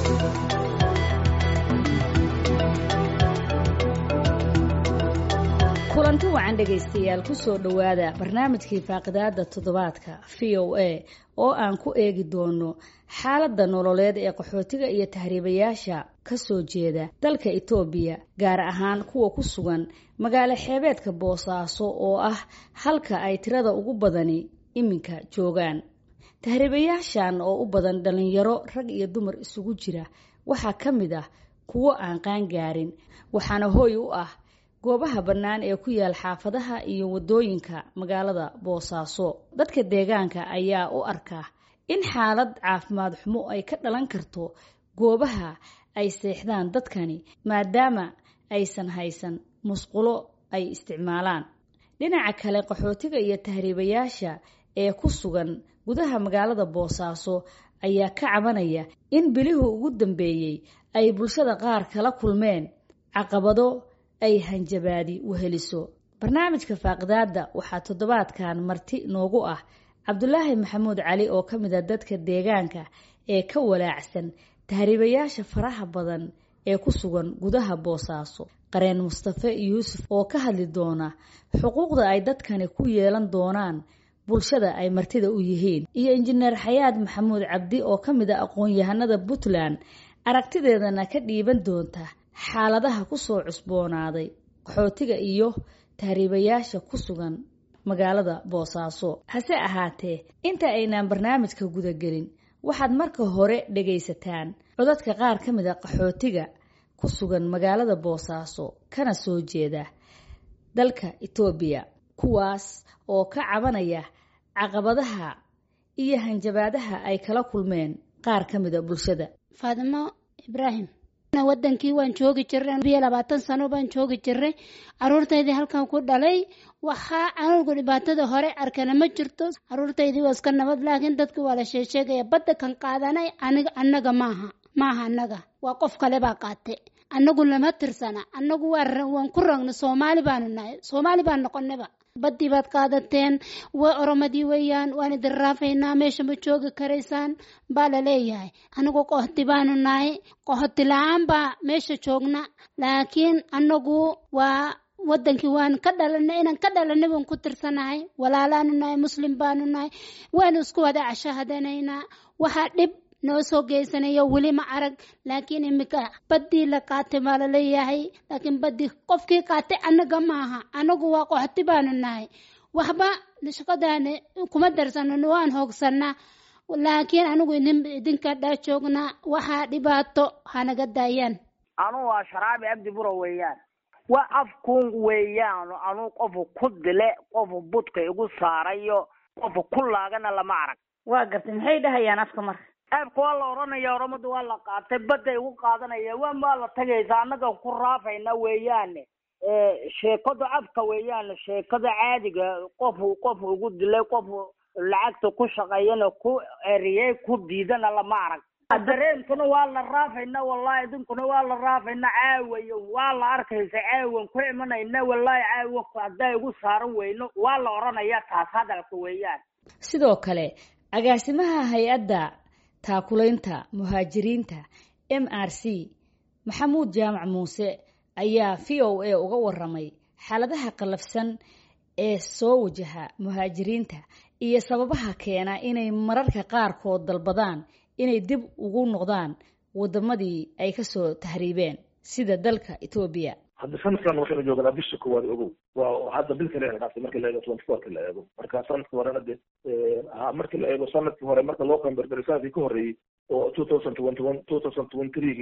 kulanti wacan dhegaystayaal kusoo dhowaada barnaamijkii faaqidaada toddobaadka v o a oo aan ku eegi doono xaaladda nololeed ee qaxootiga iyo tahriibayaasha ka soo jeeda dalka etoobiya gaar ahaan kuwa ku sugan magaalo xeebeedka boosaaso oo ah halka ay tirada ugu badani iminka joogaan tahriibayaashan oo u badan dhallinyaro rag iyo dumar isugu jira waxaa ka mid ah kuwo aan qaangaarin waxaana hooy u ah goobaha bannaan ee ku yaal xaafadaha iyo waddooyinka magaalada boosaaso dadka deegaanka ayaa u arka in xaalad caafimaad xumo ay ka dhalan karto goobaha ay seexdaan dadkani maadaama aysan haysan musqulo ay isticmaalaan dhinaca kale qaxootiga iyo tahriibayaasha ee ku sugan gudaha magaalada boosaaso ayaa ka cabanaya in bilihii ugu dambeeyey ay bulshada qaar kala kulmeen caqabado ay hanjabaadi weheliso barnaamijka faaqidaada waxaa toddobaadkan marti noogu ah cabdulaahi maxamuud cali oo ka mid a dadka deegaanka ee ka walaacsan tahriibayaasha faraha badan ee ku sugan gudaha boosaaso qareen mustafe yuusuf oo ka hadli doona xuquuqda ay dadkani ku yeelan doonaan bulshada ay martida u yihiin iyo injineer xayaad maxamuud cabdi oo ka mid a aqoon-yahanada puntland aragtideedana ka dhiiban doonta xaaladaha kusoo cusboonaaday qaxootiga iyo tahriibayaasha ku sugan magaalada boosaaso hase ahaatee inta aynaan barnaamijka gudagelin waxaad marka hore dhagaysataan codadka qaar ka mid a qaxootiga ku sugan magaalada boosaaso kana soo jeeda dalka etoobiya kuwaas oo ka cabanaya caqabadaha iyo hanjabaadaha ay kala kulmeen qaar ka mid a bulshada faadimo ibraahim wadankii waan joogi jirnay biyo labaatan sano baan joogi jirnay caruurtaydii halkan ku dhalay waxaa anugu dhibaatada hore arkana ma jirto caruurtaydii waa iska nabad laakiin dadki waa la sheesheegaya badda kan qaadanay aniga annaga maaha maaha annaga waa qof kale baa qaate annagu lama tirsana annagu waan ku ragna soomaali baanu nahay soomaali baan noqonaba baddii baad qaadateen wa oromadii weeyaan waan idin raafaynaa meesha ma joogi karaysaan baa la leeyahay anigu qohti baanu nahay qohti la-aan baa meesha joogna laakiin anagu waa wadankii waan ka dhalanay inaan ka dhalanay baan ku tirsanahay walaalaanu nahay muslim baanu nahay waanu isku wada cashahadanaynaa waxaa dhib noo soo geysanayo weli ma arag laakiin imika baddii la qaatay baa laleeyahay laakiin baddii qofkii qaatay annaga maaha annagu waa qoxti baanu nahay waxba shaqadaani kuma darsanan waan hoogsanaa laakiin anigu idinka dhaa joognaa waxaa dhibaato hanaga daayaan anu waa sharaabi abdi buro weeyaan waa afkuun weeyaan anuu qofu ku dile qofu budka igu saarayo qofu ku laagana lama arag waa gartay maxay dhahayaan afka marka aabka waa la odhanaya oramada waa la qaatay badda igu qaadanaya waan waa la tagaysa annaga ku raafayna weeyaane sheekada afka weeyaan sheekada caadiga qofu qofu igu dilay qofu lacagta ku shaqeeyana ku eriyey ku diidana lama arag dareenkuna waa la raafayna wallahi idinkuna waa la raafayna caawayo waa la arkaysa caawan ku imanayna wallahi caawa haddaa igu saaran weyno waa la odhanaya taas hadalka weeyaan sidoo kale agaasimaha hay-adda taakulaynta muhaajiriinta m r c maxamuud jaamac muuse ayaa v o a uga waramay xaaladaha qallafsan ee soo wajaha muhaajiriinta iyo sababaha keena inay mararka qaarkood dalbadaan inay dib ugu noqdaan wadamadii ay kasoo tahriibeen sida dalka etoobiya hadda sanadkan waxaynu joognaa bisha koowaad ogow waa hadda bil kale ayna dhaaftay markii la eego twenty fourki la eego marka sanadkii horena de markii la eego sanadkii hore marka loo qamberberay sanadkii ka horreeyey oo two thousand twenty one two thousand twenty three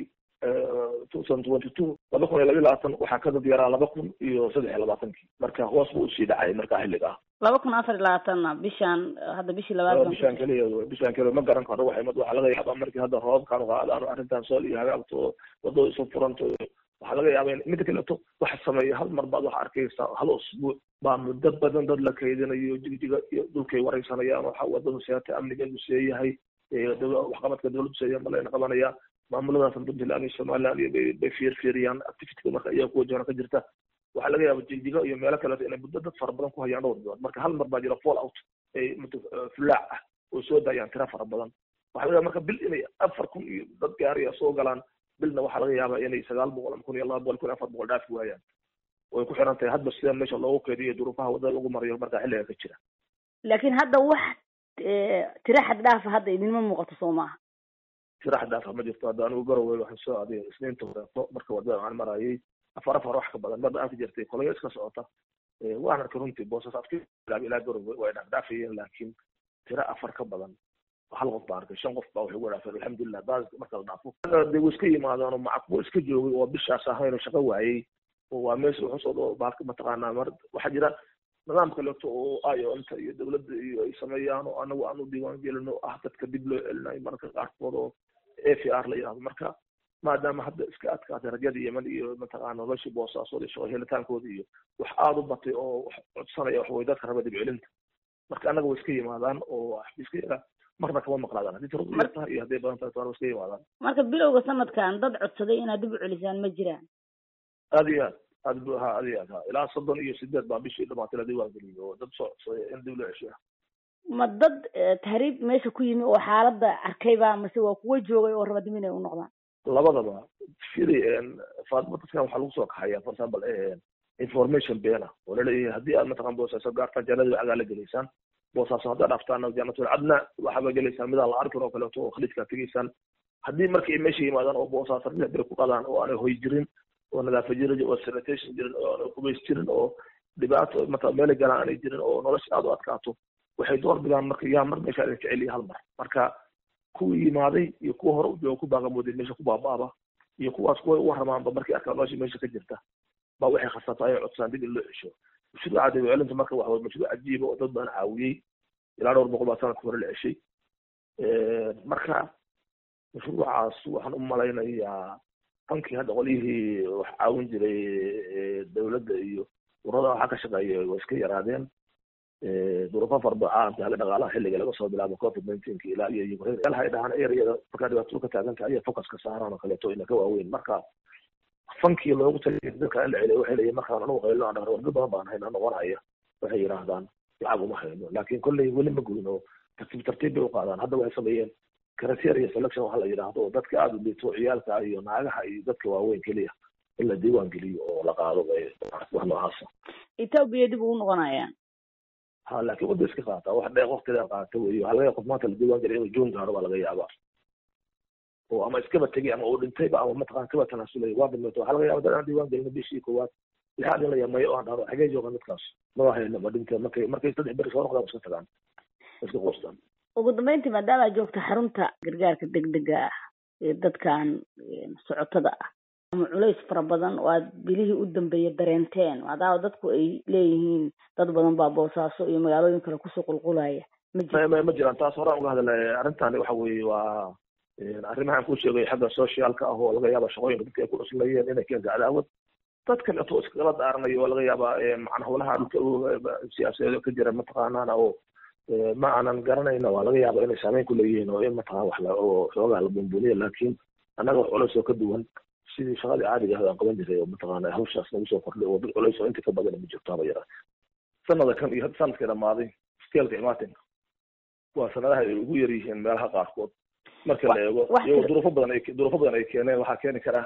two thousand twenty two laba kun iyo labiyo labaatan waxaa ka dad yaraa laba kun iyo saddex iyo labaatankii marka hoos buu usii dhacay marka xilliga ah laba kun afar iyo labaatanna bishaan hadda bishii labaad bishaan keliya bishaan keliya ma garan karo waxay waxaa laga yaabaa markii hadda roobkan qaadaan arrintan sool iyo hagaagto wadada isu furanto waxaa laga yaaba in midda kaleeto waxa sameeya hal mar baad waxa arkaysaa hal usbuuc baa muddo badan dad la kaydinayo jigjiga iyo dhulkay wareysanayaan waxa wadadu seeta amnigeedu seeyahay waxqabadka dowladdu seeya malayna qabanaya maamuladaas puntland iyo somaliland iyo bay fiirfiiriyaan activityga marka iyaga ku wajahana ka jirta waxaa laga yaaba jigjiga iyo meelo kaleeto inay muddo dad fara badan ku hayaan dhowr bilood marka hal mar baa jira fall out ay fulaac ah oo soo daayaan tira fara badan waxa laga marka bil inay afar kun iyo dad gaariya soo galaan bilna waxaa laga yaabaa inay sagaal boqol ama kun iyo laba boqol kun afar boqol dhaafi waayaan way ku xiran tahay hadba sida meesha loogu keediyo duruufaha wadada lagu marayo markaa xilliga ka jira laakiin hadda wax tira xad dhaafa hadda idinma muuqato soo maaha tira xad dhaafa ma jirto hadda anigu garowe waxaan soo aaday isniinta horeeto marka wadada aan marayay afar afar wax ka badan marba aan ka jirtay kolaya iska socota waan arkay runtii boosas afki ilaa garowe way dhaafdhaafayeen laakiin tira afar ka badan hal qof baa arkay shan qof baa waxay ugu dhaafeen alxamdulilah daas marka la dhaafo de way iska yimaadaan oo macquul iska joogay oo bishaas ahayn oo shaqo waayey oo waa meesha wuxuu soo baalka mataqaanaa mar waxaa jira nidaam kaleeto oo ayo inta iyo dawladda iyo ay sameeyaan oo anagu aan u diiwaan gelino ah dadka dib loo celinayo mararka qaarkood oo a v r la yidhahdo marka maadaama hadda iska adkaatay rajada yemen iyo mataqaana noloshii boosaasood iyo shaqo helitaankooda iyo wax aada u batay oo wax codsanaya wax way dadka raba dib celinta marka annaga way iska yimaadaan oo iska yaraa marna kama maqlaadaan haddii tiradu yar tahay iyo hadday badan tahay toona way iska yimaadaan marka bilowga sanadkan dad codsaday inaad dib u celisaan ma jiraan aada iyo aad aad bu ha aad iyo aad ha ilaa soddon iyo sideed baa bishii dhamaatay la diiwaan geliyay oo dad soo codsaday in dib loo ceshiya ma dad tahriib meesha ku yimi oo xaaladda arkayba mase waa kuwa joogay oo raba dib inay u noqdaan labadaba firi faatma dadkan waxaa lagu soo kaxaya for example information beena oo laleeyahay haddii aad mataqan boosaaso gaartaan jannadii lacagaa la gelaysaan boosaaso haddaad dhaftaan jannatul cadna waxaaba gelaysaan midaan la arkin oo kaleeto oo khaliidkaa tegaysaan haddii markii ay meesha yimaadaan oo boosaaso ria bere ku qadaan oo aanay hoy jirin oo nadaafa jirin oo sanitation jirin oo aanay qubays jirin oo dhibaato mata meela galaan aanay jirin oo nolosha aada u adkaato waxay door bidaan marka yaa mar meesha idin jeceliya hal mar marka kuwii yimaaday iyo kuwa hore u jooga ku baaqamooday meesha ku baabaaba iyo kuwaas kuway u warramaanba markay arkaan nolosha meesha ka jirta baa waxay khasabtaa inay codsaan dib in loo cesho mashruuca dib celinta marka waxa waye mashruuc cajiiba oo dad badan caawiyey ilaa dhowr boqol baa sanadka hore la ceshay marka mashruucaas waxaan u malaynayaa hankii hadda qolyihii wax caawin jiray dawladda iyo urada waxaa ka shaqeeya way iska yaraadeen duruufo farba caalamka haga dhaqaalaha xilliga laga soo bilaabo covid nineteenka ilaa iyo ukraine meelaha ay dhahaan ereyada markaa dhibaatadu ka taagan tahay ayay focus ka saaraan oo kaleeto ina ka waaweyn marka fankii loogu taliyay dadka in la celiyo waxay leeyihin markaan anugu qaylo aan dhahno wardo badan baan hayna noqonaya waxay yidhaahdaan lacag uma hayno laakiin kolley weli ma gudin oo tartiib tartiib bay u qaadaan hadda waxay sameeyeen criteria selection waxa la yidhaahdo oo dadka aada u liito ciyaalka iyo naagaha iyo dadka waaweyn keliya in la diiwaan geliyo oo la qaado wax noocaasa etoobiya dib ugu noqonayaan ha laakiin wadda iska qaataa wax dheeq waqtigaa qaata weyo waxaa laga yaaba qof maanta la diiwaan geliya inuu joon gaaro baa laga yaabaa oo ama iskaba tegay ama uu dhintayba ama mataqana kaba tanaasulay waa dhimato waxaa laga yaaba dad aan diiwaan gelina bishii koowaad lixaad in la yamayo oo aan dhahdo xagee jooga dadkaas maba hayno ma dhintee markay markay saddex beri soo noqdaan iska tagaan iska qoostaan ugu dambeyntii maadaama aad joogto xarunta gargaarka degdega ah ee dadkan socotada ah ama culays fara badan oo aad bilihii u dambeeyay dareenteen maadaama dadku ay leeyihiin dad badan baa boosaaso iyo magaalooyin kale kusoo qulqulaya ma jiro ma jiraan taas horaan uga hadalay arrintani waxa weeye waa arrimahan ku sheegay xagga socialka ah oo laga yaaba shaqooyinka dadka ay ku cuslayeen inay keento cadaawad dad kaleeto iskala daaranayo oo laga yaaba macna howlaha dhulka siyaasadeed ka jira mataqaanana oo ma aanan garanayna waa laga yaaba inay saameyn ku leeyihiin oo in mataqana wax la oo xoogaa la buunbuuniya laakiin annaga wax culays oo ka duwan sidii shaqadii caadiga ah aan qaban jiray oo mataqaana hawshaas nagu soo kordhay oo dad culays oo inta ka badan ma jirto haba yaraa sanada kan iyo hadda sanadkii dhamaaday skeelka imaatinka waa sanadaha ay ugu yar yihiin meelaha qaarkood marka la eego iyagoo duruufo badan ay duruufo badan ay keeneen waxaa keeni kara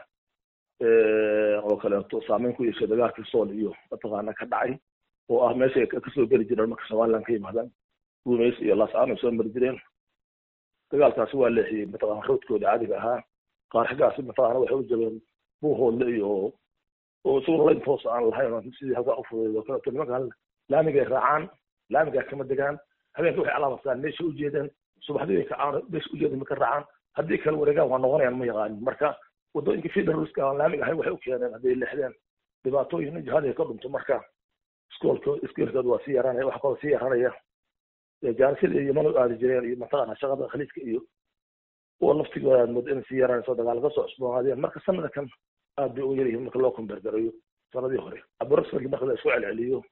oo kaleeto saameyn ku yeeshay dagaalkii sool iyo mataqaana ka dhacay oo ah meesha ay kasoo geli jireen marka somaliland ka yimaadaan guumays iyo laasaan ay soo mari jireen dagaalkaasi waa leexiyey mataqana roodkooda caadiga ahaa qaar xaggaasi mataqana waxay u jabeen buuhoodle iyo oo isagoo layn toos aan lahayn sidii halkaa u fudeyd oo kaleeto nimanka laamigay raacaan laamigaa kama degaan habeenka waxay calaamadsadaan meesha u jeedeen subaxdii ay kacaan meesha u jeedeen maka raacaan haddii kala wareegaan waa noqonayaan ma yaqaanin marka wadooyinka federalska aan laamiga ahayn waxay u keeneen hadday leexdeen dhibaatooyin jihadii ka dhunto marka iskoolka iskoolkooda waa sii yaraanaya wax kaloo sii yaranaya jaanisada iyo yaman u aadi jireen iyo mataqana shaqada khaliijka iyo oo naftigooda aad moodo inay sii yaraanayso dagaal ka soo cusboonaadeen marka sanada kan aad bay u yar yihiin marka loo kombeergarayo sanadii hore aborosford marka la isku celceliyo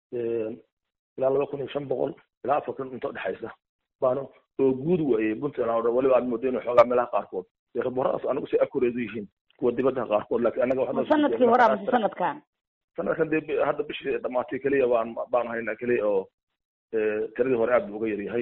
ilaa laba kun iyo shan boqol ilaa afar kun inta udhexaysa baana oo guud weeye puntland oo dhan waliba aad moodo inay xoogaa meelaha qaarkood dee raboradaas anagu si akureedu yihiin kuwa dibadda qaarkood laakiin anaga sanadkii hore amase sanadkan sanadkan dee hadda bishii dhamaatay keliya baan baan haynaa keliya oo tiradii hore aad buu uga yaryahay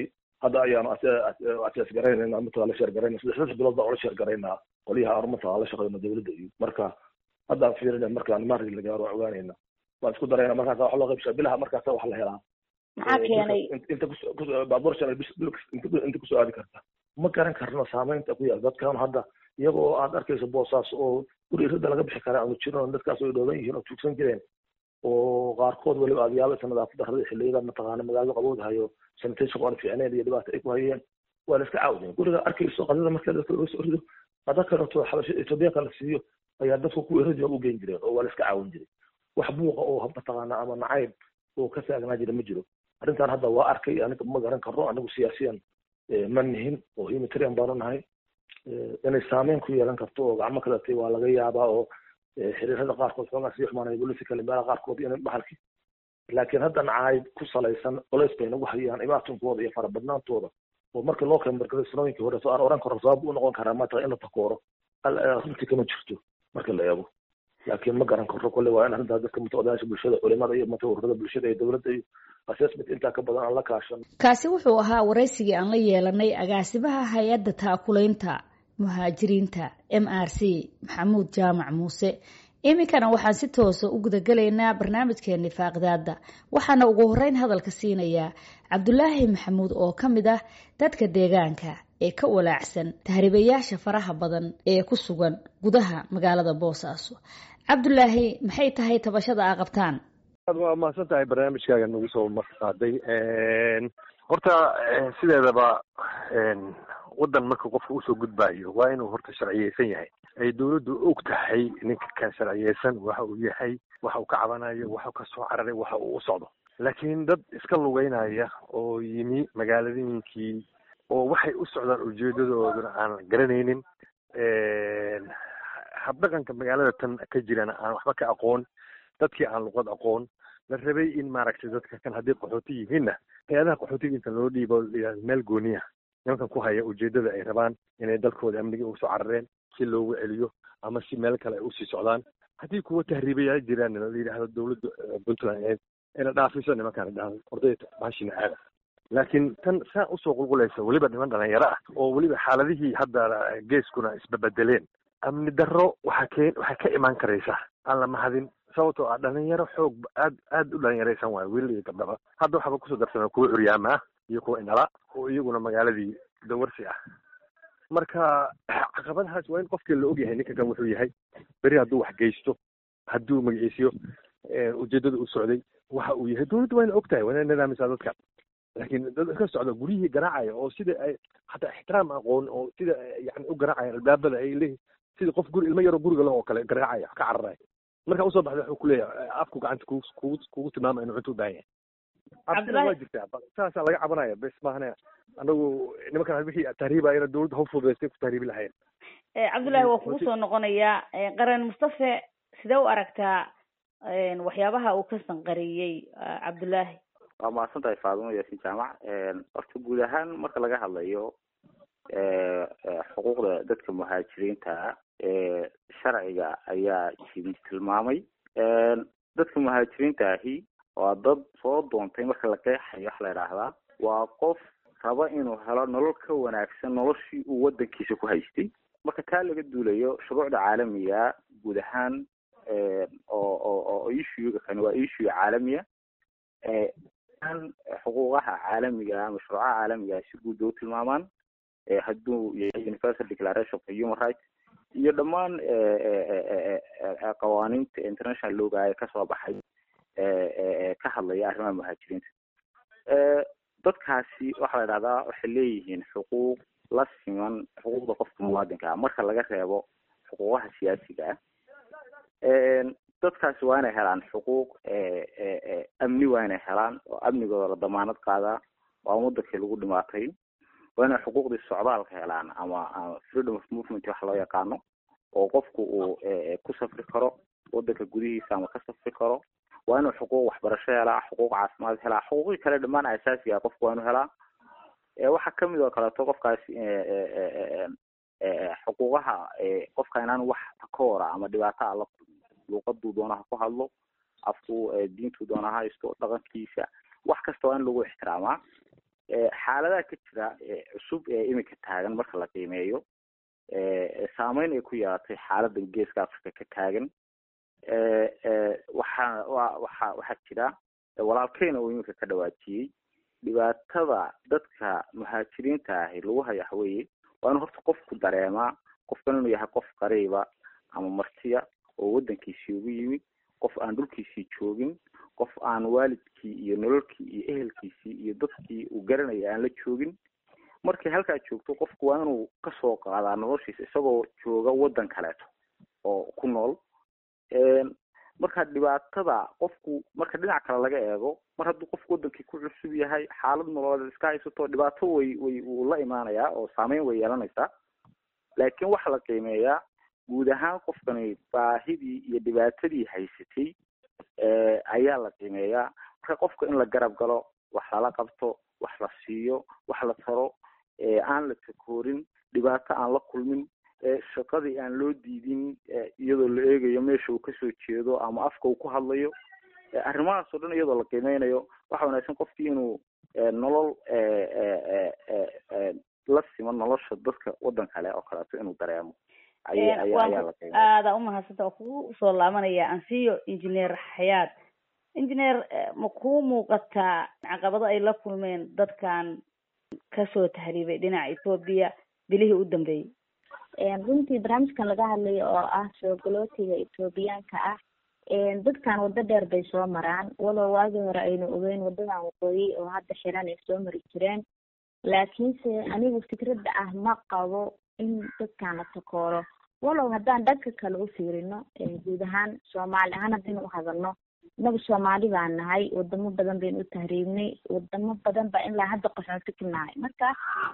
hadda ayaanu asees garaynayna matala la sheer garayna saddex saddex bilood baa ola sheer garaynaa qolyaha armata la shaqeyno dawladda iyo marka haddaan fiirina markaan maarki la gaaro ogaanayna waan isku darayna markaasa wax loo qaybshaa bilaha markaasa wax la helaa maxaa keenay inta baabuur shalay inta kusoo aadi karta ma garan karno saameynta ku yaal dadkan hadda iyagoo aad arkayso boosaas oo guri irada laga bixi kara aanu jirin dadkaas ay dhooban yihiin oo tuugsan jireen oo qaarkood weliba aad yaabeysa nadaafad darrada xilliyada mataqaana magaalada qabowdahayo sanitation aan fiicneyn iyo dhibaato ay ku hayeen waa la iska caawdeen guriga arkayso qadada marka dadka laga soo rido qada kaleeto xabasha etoobiyaanka la siiyo ayaa dadku ku iradi u geyn jireen oo waa la iska caawin jiray wax buuqa oo mataqaana ama nacayb oo ka taagnaa jira ma jiro arrintan hadda waa arkay aniga ma garan karno anigu siyaasiyan ma nihin oo humanitarian baanu nahay inay saameyn ku yeelan karto oo gacmo kaletay waa laga yaabaa oo xiriirada qaarkood xoogaa sii xumaanaya politically meelaha qaarkood in baxalki laakiin hadda nacaayb ku salaysan colays bay nagu hayaan imaatinkooda iyo farabadnaantooda oo markii loo keenbargaday sanooyinkii hore aan oran karo sabab u noqon karaa maata in la takooro runtii kama jirto marka la eego laakiin ma garan karo kolle waa in arrintaas dadka mutaodayaasha bulshada culimada iyo mata ururada bulshada iyo dowladda iyo assessment intaa ka badan aan la kaashan kaasi wuxuu ahaa waraysigii aan la yeelanay agaasimaha hay-adda taakulaynta muhaajiriinta m r c maxamuud jaamac muuse iminkana waxaan si toosa u gudagelaynaa barnaamijkeeni faaqdaada waxaana ugu horeyn hadalka siinayaa cabdulaahi maxamuud oo ka mid ah dadka deegaanka ee ka walaacsan tahriibayaasha faraha badan ee ku sugan gudaha magaalada boosaaso cabdulaahi maxay tahay tabashada aa qabtaan waa mahadsan tahay barnaamijkaaga nagu soo marqaaday horta sideedaba waddan marka qofka usoo gudbaayo waa inuu horta sharciyeysan yahay ay dawladdu og tahay ninka kan sharciyeysan waxa uu yahay waxa uu ka cabanayo waxa ka soo cararay waxa uu u socdo laakiin dad iska lugeynaya oo yimi magaaladooyinkii oo waxay u socdaan ujeedadooduna aan garanaynin habdhaqanka magaalada tan ka jirana aan waxba ka aqoon dadkii aan luqad aqoon la rabay in maaragtay dadka kan haddii qaxooti yihiinna hay-adaha qaxootiga inta loo dhiibo meel gooniya nimankan ku haya ujeedada ay rabaan inay dalkooda amniga usoo carareen si loogu celiyo ama si meel kale ay usii socdaan haddii kuwa tahriibayaa jiraan la yidhaahdo dawladda puntland ina dhaafiso nimankaan idhahdo ordayta baashina aada laakiin tan saa usoo qulqulaysa weliba niman dhalinyaro ah oo weliba xaaladihii hadda geeskuna isbabedeleen amni darro waxaa keen waxay ka imaan karaysa aan la mahadin sababtoo ah dhalinyaro xoog aad aad u dhalinyaraysan waayo wiilal iyo gabdhaba hadda waxaaba kusoo darsana kuwa curyaama ah iyo kuwa indhala oo iyaguna magaaladii dawarsi ah marka caqabadahaas waa in qofkii la ogyahay ninka kan wuxuu yahay beri hadduu wax geysto hadduu magaciisiyo ujeedada u socday waxa uu yahay dawladda waa ina og tahay waa ina nidaamisaa dadka laakiin dad iska socda guryihii garaacaya oo sida ay hataa ixtiraam aqoon oo sida yani u garaacaya albaabada ay leeyihin sida qof guri ilmo yaroo guriga leh oo kale garaacaya ka cararaya marka usoo baxda wuxuu kuleeyahay afku gacanta kugu kugu kugu tilmaama inuu cunto u baahan yahay cabsina waa jirtaa saasaa laga cabanaya bes maahane anagu nimankan wixii tahriibaya dawladda ha fududaystay ku tahriibi lahayn cabdullaahi waa kugu soo noqonayaa qaran mustafe sidee u aragtaa waxyaabaha uu ka sanqariyey cabdullaahi waa mahadsan tahay faadimo yaasin jaamac horta guud ahaan marka laga hadlayo xuquuqda dadka muhaajiriinta sharciga ayaa jiri tilmaamay dadka muhaajiriinta ahi waa dad soo doontay marka la qeexayo waxa la idhaahdaa waa qof raba inuu helo nolol ka wanaagsan noloshii uu wadankiisa ku haystay marka taa laga duulayo shuruucda caalamiga guud ahaan oo oo oo issuega kani waa issue caalamiya xuquuqaha caalamiga ama shuruucaha caalamiga si guud u tilmaamaan hadduu yahay universal declaration for human rights iyo dhammaan qawaaniinta international looga ee kasoo baxay ka hadlaya arrimaha muhaajiriinta dadkaasi waxaa la idhahdaa waxay leeyihiin xuquuq la siman xuquuqda qofka muwaadinka ah marka laga reebo xuquuqaha siyaasiga ah dadkaasi waa inay helaan xuquuq amni waa inay helaan oo amnigooda la damaanad qaadaa waa wadankii lagu dhimaatay waa inay xuquuqdii socdaalka helaan ama ama freedom of movement wax loo yaqaano oo qofku uu ku safri karo wadanka gudihiisa ama ka safri karo waa inuu xuquuq waxbarasho helaa xuquuq caafimaad helaa xuquuqii kale dhammaan asaasiga qofku waa inuu helaa waxaa kamid oo kaleeto qofkaasi xuquuqaha qofka inaan wax takoora ama dhibaata a la luuqaduu doona ha ku hadlo afku diintuu doona ha haysto dhaqankiisa wax kasta waa in lagu ixtiraamaa xaaladaha ka jira cusub ee iminka taagan marka la qiimeeyo saameyn ay ku yeelatay xaaladan geeska africa ka taagan waxaa wa waxa waxaa jira walaalkeyna uu iminka ka dhawaajiyey dhibaatada dadka muhaajiriinta ahi lagu haya waxaweye waa inu horta qofku dareemaa qofkan inuu yahay qof qariiba ama martiya oo waddankiisii ugu yimid qof aan dhulkiisii joogin qof aan waalidkii iyo nololkii iyo ehelkiisii iyo dadkii uu garanaya aan la joogin markay halkaa joogto qofku waa inuu kasoo qaadaa noloshiisa isagoo jooga waddan kaleeto oo ku nool marka dhibaatada qofku marka dhinac kale laga eego mar hadduu qofku wadankii ku cusub yahay xaalad nololeed iska haysato dhibaato way way wuu la imaanayaa oo saameyn way yeelanaysaa laakiin waxaa la qiimeeyaa guud ahaan qofkani baahidii iyo dhibaatadii haysatay ayaa la qiimeeyaa marka qofka in la garab galo wax lala qabto wax la siiyo wax la taro aan la takoorin dhibaato aan la kulmin shaqadii aan loo diidin iyadoo la eegayo meesha uu kasoo jeedo ama afka uu ku hadlayo arrimahaas oo dhan iyadoo la qiimeynayo waxa wanaagsan qofkii inuu nolol la siman nolosha dadka waddan kale oo kaleeto inuu dareemo aada umahadsanta oo kugu soo laabanaya ansiyo engineer xayaad engineer ma kuu muuqataa caqabado ay la kulmeen dadkan kasoo tahriibay dhinaca etoobiya bilihii u dambeeyey runtii barnaamijkan laga hadlayo oo ah soo galootiga etoobiyaanka ah dadkan waddo dheer bay soo maraan walow waagii hore aynu ogeyn wadadan waqooyi oo hadda xiran ay soo mari jireen laakiinse anigu fikradda ah ma qabo in dadkan la takooro walow haddaan dhanka kale u fiirino guud ahaan soomaali ahaan haddaynu uhadalno inagu soomaali baan nahay wadamo badan baynu u tahriibnay wadamo badan baa ilaa hadda qaxooti ku nahay marka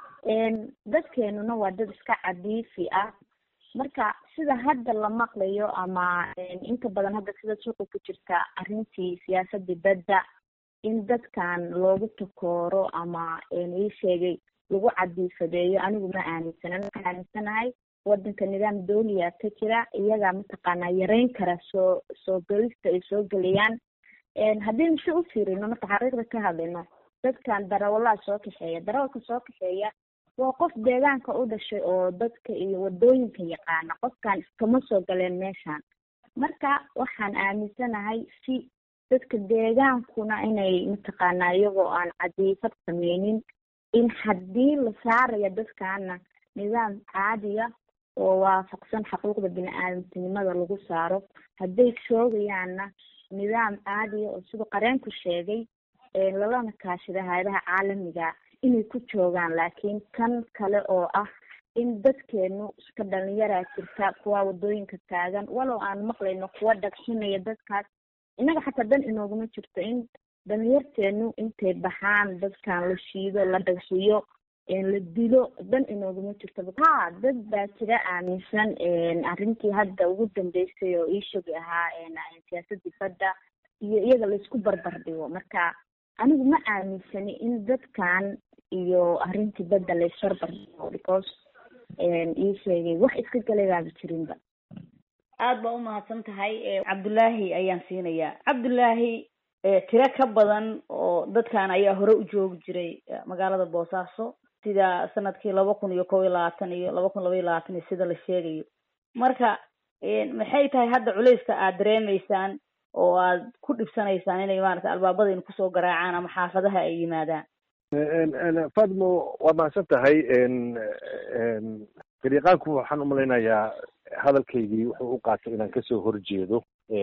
dadkeenuna waa dad iska cadiifi ah marka sida hadda la maqlayo ama inta badan hadda sida suuqa ku jirta arrintii siyaasadii badda in dadkan loogu takooro ama ii sheegay lagu cadiifadeeyo anigu ma aaminsanan waxaan aaminsanahay wadanka nidaam dawliya ka jira iyagaa mataqaanaa yareyn kara soo soo gelista ay soo geliyaan haddaynu si u fiirino marka xaqiiqda ka hadlayno dadkan darawalaha soo kaxeeya darawalka soo kaxeeya waa qof deegaanka u dhashay oo dadka iyo wadooyinka yaqaana qofkan iskama soo galeen meeshan marka waxaan aaminsanahay si dadka deegaankuna inay mataqaanaa iyagoo aan cadiifad sameynin in haddii la saaraya dadkana nidaam caadiya oo waafaqsan xuquuqda bini-aadamtinimada lagu saaro hadday joogayaanna nidaam caadiya oo siduu qareenku sheegay lalana kaashada hay-adaha caalamiga inay ku joogaan laakiin kan kale oo ah in dadkeenu iska dhalinyaraa jirta kuwa wadooyinka taagan walow aan maqlayno kuwa dhagxinaya dadkaas innaga xataa dan inooguma jirto in dhalinyarteenu intay baxaan dadkan la shiido la dhagxiyo la dilo dan inooguma jirto ha dad baa jira aaminsan arrintii hadda ugu dambeysay oo iishogi ahaa siyaasadii badda iyo iyaga laisku barbar dhigo marka anigu ma aaminsani in dadkan iyo arrintii badda laisbarbar dhigo because ii sheegay wax iska galaybaaba jirinba aada baa umahadsan tahay cabdullaahi ayaan siinayaa cabdullaahi tiro ka badan oo dadkan ayaa hore u joogi jiray magaalada boosaaso sida sanadkii laba kun iyo kob iyo labaatan iyo laba kun laba iyo labaatan iyo sida la sheegayo marka maxay tahay hadda culeyska aad dareemeysaan oo aad ku dhibsanaysaan inay maarata albaabadaynu kusoo garaacaan ama xaafadaha ay yimaadaan fadmo waa mahadsan tahay gariiqaanku waxaan umalaynayaa hadalkaygii wuxuu u qaatay inaan kasoo horjeedo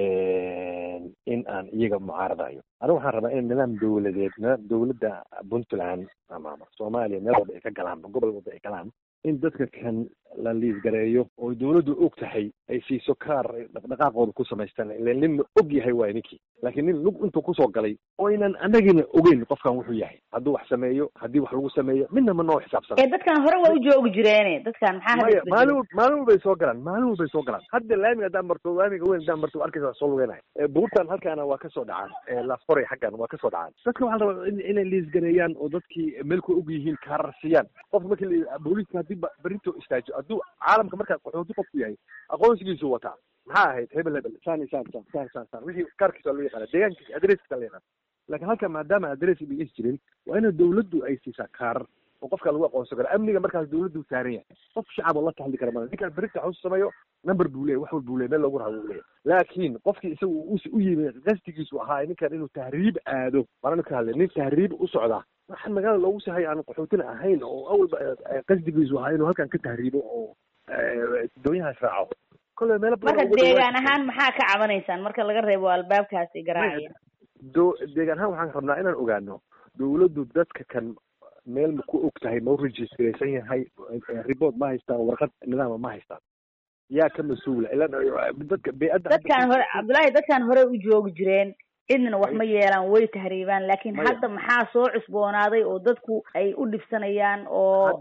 in aan iyaga mucaaradayo anigu waxaan rabaa in nidaam dawladeedna dawladda puntland ama soomaaliya meel walba ay ka galaan gobol walba ay galaan in dadka kan la liisgareeyo oo dawladdu og tahay ay siiso kaar dhaqdhaqaaqooda ku samaystaan ilan nin la og yahay waay ninkii laakiin nin lug intuu kusoo galay oo aynan anagina ogeyn qofkan wuxuu yahay hadduu wax sameeyo haddii wax lagu sameeyo midna ma noo xisaabsana dadkan hore waa u joogi jireene dadkan maxaa maya maalin maalin walbay soo galaan maalin walbay soo galaan hadda laamiga haddaan marto laamiga weyn haddaan marto arkaysa waa soo lugeynaya buurtan halkaana waa kasoo dhacaan laasforay xaggan waa kasoo dhacaan dadka waxaa la rabaa inay liisgareeyaan oo dadkii meelku og yihiin kaarar siiyaan qofka markii booliiska haddii berito istaajo hadduu caalamka markaa qaxooti qofku yahay aqoonsigiisu wataa maxaa ahayd hebel hebel saan saan saan saan saan saan wixii kaarkiisa waa loo yaqaana deegaankiisa adreskiisa la yaqaana laakiin halka maadaama adres ba is jirin waa ina dawladdu ay siisaa kaarar oo qofka lagu aqoonsan karo amniga markaas dawladdu saaran yahay qof shacab oo la taxli kara mala ninkaan berita xus sameeyo number buu leeyahy wax wal buu leeyahy meel loogu raha buu leeyahy laakiin qofkii isagu u yimi qasdigiisu ahaa ninkan inuu tahriib aado marana ka hadlay nin tahriib u socdaa waxaan magaalada loogu sahay aan qaxootina ahayn oo awalba qasdigiisu ahaa inuu halkan ka tahriibo oo doonyahaas raaco kolle meelo marka deegaan ahaan maxaa ka cabanaysaan marka laga reebo albaabkaasi garaacaya do deegaan ahaan waxaan rabnaa inaan ogaano dawladdu dadka kan meel ma ku og tahay ma u registraysan yahay report ma haystaan warqad nidaama ma haystaan yaa ka mas-uula ila dadka bey-adda dadkaan hore cabdullaahi dadkaan hore u joogi jireen cidna wax ma yeelaan way tahriibaan laakiin hadda maxaa soo cusboonaaday oo dadku ay u dhibsanayaan oo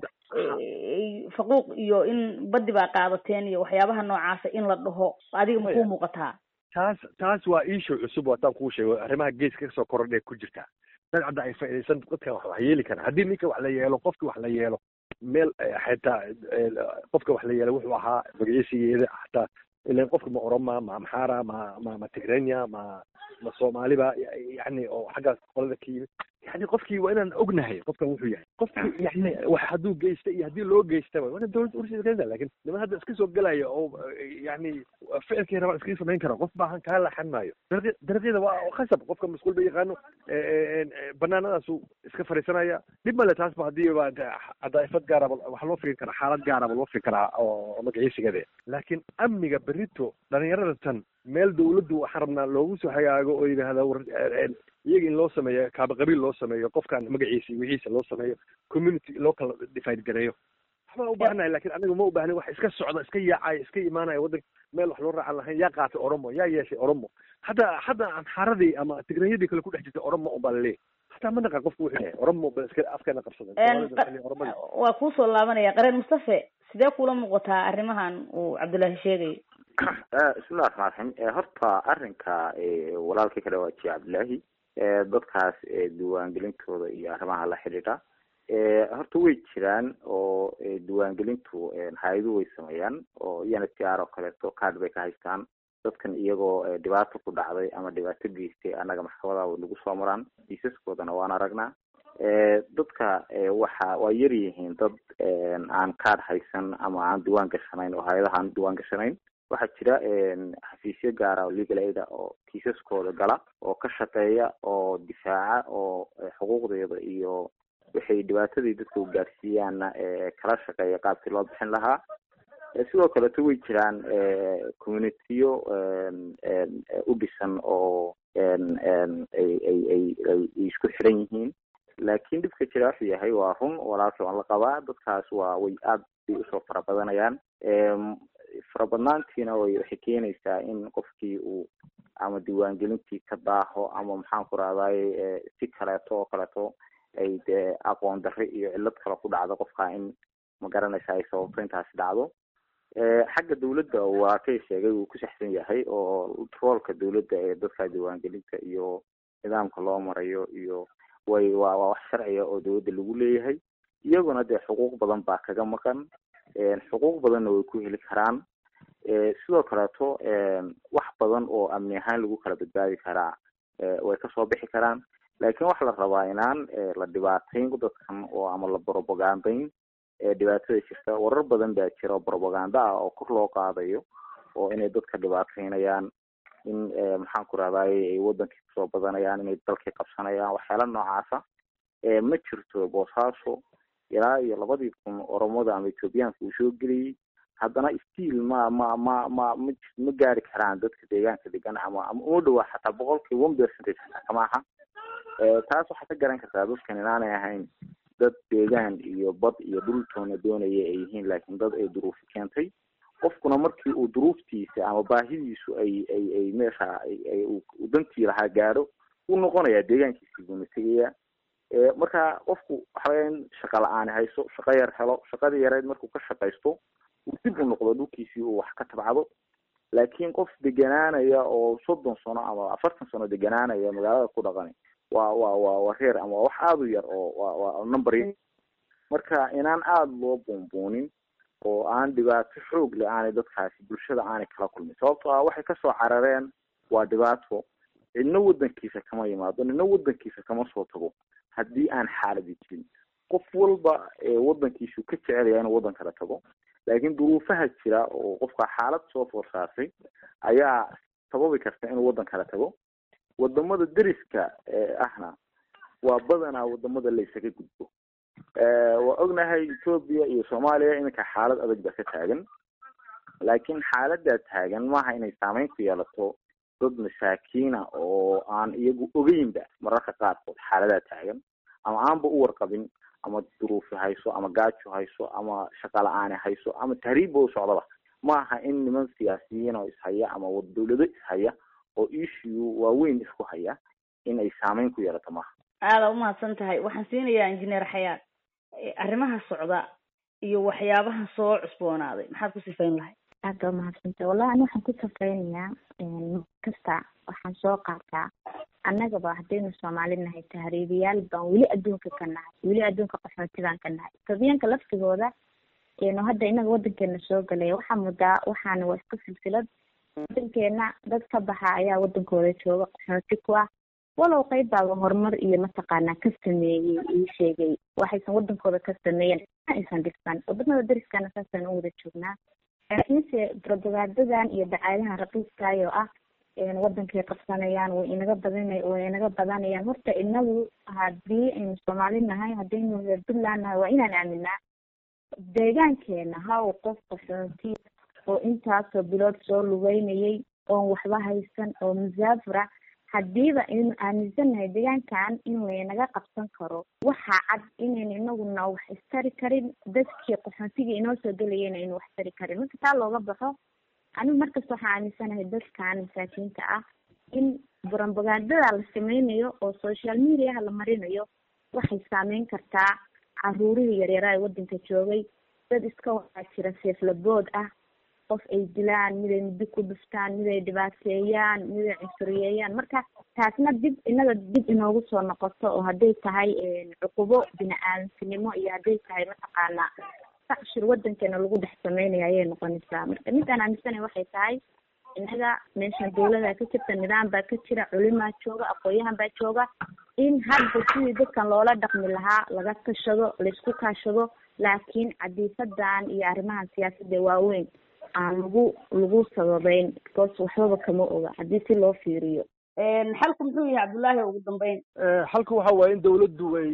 faquuq iyo in badi baa qaadateen iyo waxyaabaha noocaasa in la dhaho adiga makuu muuqataa taas taas waa iishow cusub waataan kuu sheego arrimaha geeska kasoo korodhay ku jirtaa dad cadda ay faaidaysan dadkan wax wax yeeli karaan haddii ninka wax la yeelo qofki wax la yeelo meel xitaa qofka wax la yeelo wuxuu ahaa magaciisigeeda xataa ilan qofka ma oroma ma amxara ma ma ma tigrenya ma ma soomaaliba yani oo xaggaas qolada ka yimid yani qofkii waa inaan ognahay qofkan wuxuu yahay qofki yani wax hadduu geysta iyo haddii loo geystaba waa ina dawladda ursiisa lakin niman hadda iska soo gelaya oo yani ficilkii rabaan iskaga samayn kara qof baahan kaa laxan maayo dariiq dariiqyada waa khasab qofka masquul ba yaqaano banaanadaasu iska fariisanaya dhib male taas ba haddii ba cadaa'ifad gaaraba waxa loo firin karaa xaalad gaaraba loo firin karaa oo magaciisigade laakiin amniga berito dhalinyarada tan meel dawladdu waxaan rabnaa loogu soo hagaago oo yidhaahda war iyaga in loo sameeyo kaaba qabiil loo sameeyo qofkan magaciisa wixiisa loo sameeyo community loo kala divide gareeyo waxbaa u baahanahay lakin aniga ma u baahnin wax iska socda iska yaacaya iska imaanaya waddanka meel wax loo raacan lahayn yaa qaatay oromo yaa yeeshay oromo hataa hataa amxaaradii ama tigranyadii kale ku dhex jirtay oromo un baa laleeyahy hataa ma naqan qofku wuxuu yahay oromo ba iska afkeena qabsadan waa kuusoo laabanaya qareen mustafe sidee kula muuqataa arrimahan uu cabdullaahi sheegayo bismillahi raxmaan raxiim horta arrinka walaalkii ka dhawaajiye cabdillaahi dadkaas diiwaangelintooda iyo arrimaha la xidhiidha horta way jiraan oo diiwaangelintu hay-aduhu way sameeyaan oo iyana tiar oo kaleeto card bay ka haystaan dadkan iyagoo dhibaato ku dhacday ama dhibaato geystay annaga maxkamadaha way nagu soo maraan kiisaskoodana waan aragnaa dadka waxa waa yar yihiin dad aan card haysan ama aan diiwaan gashanayn oo hay-adaha aan diiwaan gashanayn waxaa jira xafiisyo gaara oo legal aida oo kiisaskooda gala oo ka shaqeeya oo difaaca oo xuquuqdeeda iyo waxay dhibaatadii dadka u gaarsiiyaanna kala shaqeeya qaabkii loo bixin lahaa sidoo kaleto way jiraan communitiyo u dhisan oo ay ay ay ay isku xiran yihiin laakiin dhibka jira wuxuu yahay waa run walaalkii waan la qabaa dadkaas waa way aad bay usoo fara badanayaan farabadnaantiina way waxay keenaysaa in qofkii uu ama diiwaangelintii ka daaho ama maxaan ku rahdaye si kaleeto oo kaleeto ay dee aqoon darre iyo cillad kale ku dhacdo qofka in magaranaysa ay sababto intaasi dhacdo xagga dawladda waa kay sheegay wuu ku saxsan yahay oo roolka dawladda ee dadka diiwaangelinta iyo nidaamka loo marayo iyo way waa waa wax sharciga oo dawladda lagu leeyahay iyaguna dee xuquuq badan baa kaga maqan xuquuq badanna way ku heli karaan sidoo kaleeto wax badan oo amni ahaan lagu kala badbaadi karaa way kasoo bixi karaan laakiin waxaa la rabaa inaan la dhibaatayn dadkan oo ama la propagandayn dhibaatada jirta warar badan baa jira oo propaganda ah oo kor loo qaadayo oo inay dadka dhibaataynayaan in maxaan ku rahdaye ay wadankii kusoo badanayaan inay dalkii qabsanayaan waxyaala noocaasa ma jirto boosaaso ilaa iyo labadii kun oromada ama ethoobiyaanka uu soo geliyey haddana stiil ma ma ma ma ma ma gaari karaan dadka deegaanka degan ama ama uma dhawaa xataa boqolkii one percentage xataa kama aha taas waxaa ka garan kartaa dadkan inaanay ahayn dad deegaan iyo bad iyo dhultoona doonaya ay yihiin laakiin dad ay duruufi keentay qofkuna markii uu duruuftiisa ama baahidiisu ay ay ay meesha ay uu dantii lahaa gaadho wuu noqonayaa deegaankiisii buuna tegaya marka qofku waxawaya in shaqa la-aani hayso shaqo yar helo shaqadii yareed markuu ka shaqaysto uu dib u noqdo dhulkiisii uu wax ka tabcado laakiin qof deganaanaya oo soddon sano ama afartan sano deganaanaya magaalada ku dhaqani waa waa waa waa reer ama wax aada u yar oo waa waa number marka inaan aada loo buunbuunin oo aan dhibaato xoog le aanay dadkaasi bulshada aanay kala kulmin sababto ah waxay kasoo carareen waa dhibaato cidna wadankiisa kama yimaado nina wadankiisa kama soo tago haddii aan xaaladi jirin qof walba wadankiisu ka jecelaya inuu wadan kala tago laakiin duruufaha jira oo qofka xaalad soo foorsaartay ayaa sababi karta inuu wadan kala tago wadamada deriska ahna waa badanaa wadamada la isaga gudbo waa ognahay ethoobia iyo soomaaliya iminka xaalad adag ba ka taagan laakiin xaaladaa taagan maaha inay saameyn ku yeelato dad masaakiina oo aan iyagu ogeynba mararka qaarkood xaaladaa taagan ama aanba u warqabin ama duruufi hayso ama gaajo hayso ama shaqa la-aani hayso ama tahriibba u socdaba maaha in niman siyaasiyiin oo ishaya ama dawlado ishaya oo issue waaweyn isku haya in ay saameyn ku yeelato maaha aada umahadsan tahay waxaan siinayaa injineer xayaad arrimaha socda iyo waxyaabaha soo cusboonaaday maxaad ku sifayn lahay aada umahadsantahay wallahi ani waxaan ku safeynayaa kasta waxaan soo qaataa annagaba haddaynu soomaali nahay tahriibiyaal baan weli adduunka ka nahay weli adduunka qaxootibaan ka nahay etoobiyaanka laftigooda nu hadda inaga wadankeena soo galaya waxaa mudaa waxaana waa iska silsilad wadankeena dad ka baxa ayaa wadankooda jooga qaxooti ku ah walow qayb baaba horumar iyo mataqaanaa ka sameeyey ii sheegay waxaysan wadankooda ka sameeyeen aysan dhigsan wadamada dariskana saasaan u wada joognaa laakiinse propagaadadan iyo dacaadahan raqiiskaay oo ah wadankay qabsanayaan way inaga badana way inaga badanayaan horta inagu hadii aynu soomaali nahay haddaynu reer puntland nahay waa inaan aaminaa deegaankeena ha uu qof qaxooti oo intaasoo bilood soo lugeynayay oon waxba haysan oo musaafira hadiiba aynu aaminsannahay deegaankan in laynaga qabsan karo waxaa cad inaynu inaguna wax istari karin dadkii qaxootigii inoo soo gelayayna aynu wax tari karin marka taa looga baxo anigu markasta waxaan aaminsanahay dadkan masaakiinta ah in propagandada la sameynayo oo social mediaha la marinayo waxay saameyn kartaa caruurihii yaryaraa ee wadanka joogay dad iska waxaa jira seeflabood ah qof ay dilaan mid ay muddo ku dhuftaan mid ay dhibaateeyaan mid ay cunsuriyeeyaan marka taasna dib inaga dib inoogu soo noqoto oo hadday tahay cuqubo bini-aadamtinimo iyo hadday tahay mataqaanaa sacshir wadankeena lagu dhex sameynayo ayay noqonaysaa marka midaan aaminsanay waxay tahay inaga meeshan dawladaa ka jirta nidaam baa ka jira culimaa jooga aqoon-yahan baa jooga in hadda sidii dadkan loola dhaqmi lahaa laga tashado laysku kaashado laakiin cadiifadan iyo arrimahan siyaasadda waaweyn aan lagu lagu sababeyn because waxbaba kama oga haddii si loo fiiriyo xalku muxuu yahay cabdullaahi ugu dambeyn xalku waxa waaye in dawladdu ay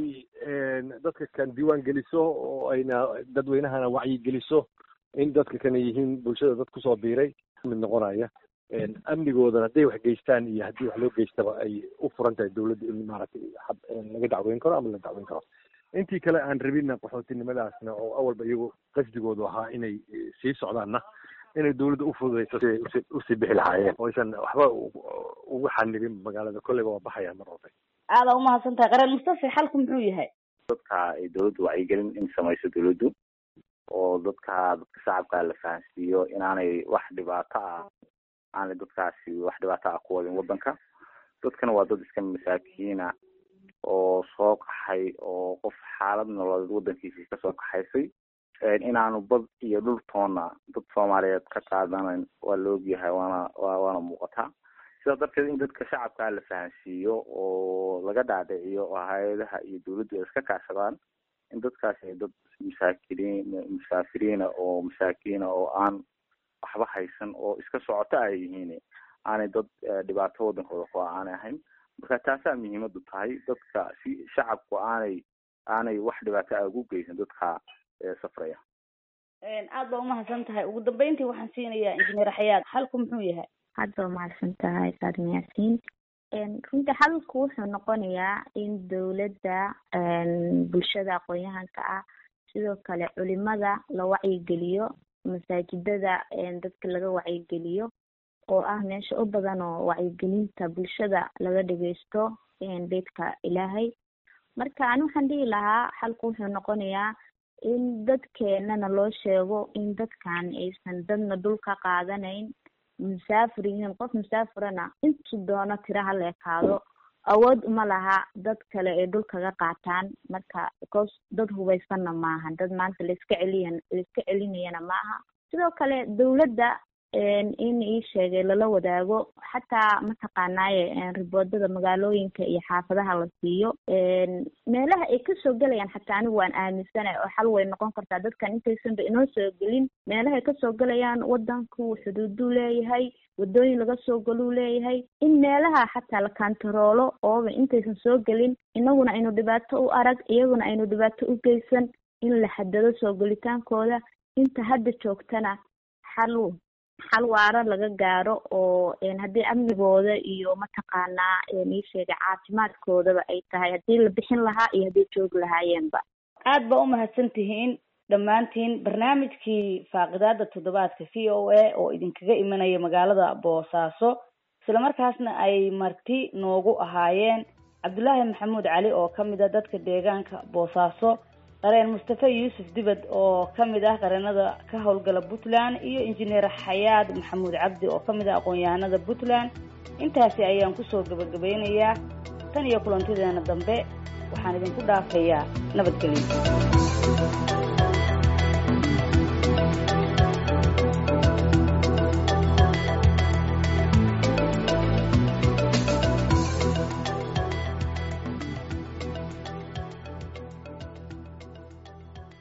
dadka kan diiwaan geliso oo ayna dadweynahana wacyi geliso in dadka kana yihiin bulshada dad kusoo biiray mid noqonaya amnigoodana hadday wax geystaan iyo haddii wax loo geystaba ay u furan tahay dawladda in maaragtay laga dacweyn karo ama la dacweyn karo intii kale aan rabina qaxootinimadaasna oo awalba iyagu qasdigoodu ahaa inay sii socdaanna inay dawladda ufududayso si usii bixi lahaayeen oo aysan waxba ugu xanibin magaalada kolleyba waa baxayaan mar walba aada umahadsan tahay qaran mustafa xalku muxuu yahay dadka ay dawladdu wacyigelin in samayso dawladdu oo dadka dadka shacabka la fahansiiyo inaanay wax dhibaato ah aanay dadkaasi wax dhibaato ah ku wadin wadanka dadkana waa dad iska masaakiina oo soo qaxay oo qof xaalad nololeed wadankiisii kasoo qaxaysay inaanu bad iyo dhultoona dad soomaaliyeed ka qaadanan waa la ogyahay waana wa waana muuqataa sidaas darteed in dadka shacabka la fahansiiyo oo laga dhaadhiciyo oo hay-adaha iyo dawladdu ay iska kaashadaan in dadkaasi ay dad masaakiriin musaafiriina oo masaakiina oo aan waxba haysan oo iska socoto ay yihiin aanay dad dhibaato wadankooda ku aanay ahayn marka taasaa muhiimadu tahay dadka si shacabku aanay aanay wax dhibaato ah ugu geysan dadka safraya aad baa umahadsan tahay ugu dambeyntii waxaan siinayaa injineer xayaad xalku muxuu yahay aad baa umahadsan tahay saadin yaasiin runtii xalku wuxuu noqonayaa in dawladda bulshada aqoon-yahanka ah sidoo kale culimada la wacyigeliyo masaajidada dadka laga wacyigeliyo oo ah meesha u badan oo wacyigelinta bulshada laga dhageysto beydka ilaahay marka ani waxaan dhihi lahaa xalku wuxuu noqonayaa in dadkeenana loo sheego in dadkan aysan dadna dhul ka qaadanayn musaafir yihiin qof musaafirana intuu doono tira hala ekaado awood uma laha dad kale ay dhul kaga qaataan marka because dad hubaysanna maaha dad maanta laiska celiya laiska celinayana maaha sidoo kale dawladda in ii sheegay lala wadaago xataa mataqaanaaye riboodada magaalooyinka iyo xaafadaha la siiyo meelaha ay kasoo gelayaan xataa anigu waan aaminsana oo xal way noqon kartaa dadkan intaysanba inoo soo gelin meelahay kasoo gelayaan wadanku xuduuduu leeyahay wadooyin laga soo galuu leeyahay in meelaha xataa la kantaroolo ooba intaysan soo gelin inaguna aynu dhibaato u arag iyaguna aynu dhibaato u geysan in la xadado soo gelitaankooda inta hadda joogtana xal xal waaro laga gaaro oo haddii amnigooda iyo mataqaanaa ii sheegay caafimaadkoodaba ay tahay haddii la bixin lahaa iyo hadday joogi lahaayeenba aad baa umahadsan tihiin dhammaantiin barnaamijkii faaqidaada toddobaadka v o a oo idinkaga imanaya magaalada boosaaso islamarkaasna ay marti noogu ahaayeen cabdulaahi maxamuud cali oo kamid a dadka deegaanka boosaaso qareen mustafe yuusuf dibad oo kamid ah qareenada ka howlgala puntland iyo injineer xayaad maxamuud cabdi oo kamid ah aqoon-yahanada puntland intaasi ayaan kusoo gabagabeynayaa tan iyo kulantideena dambe waxaan idinku dhaafayaa nabadgelyo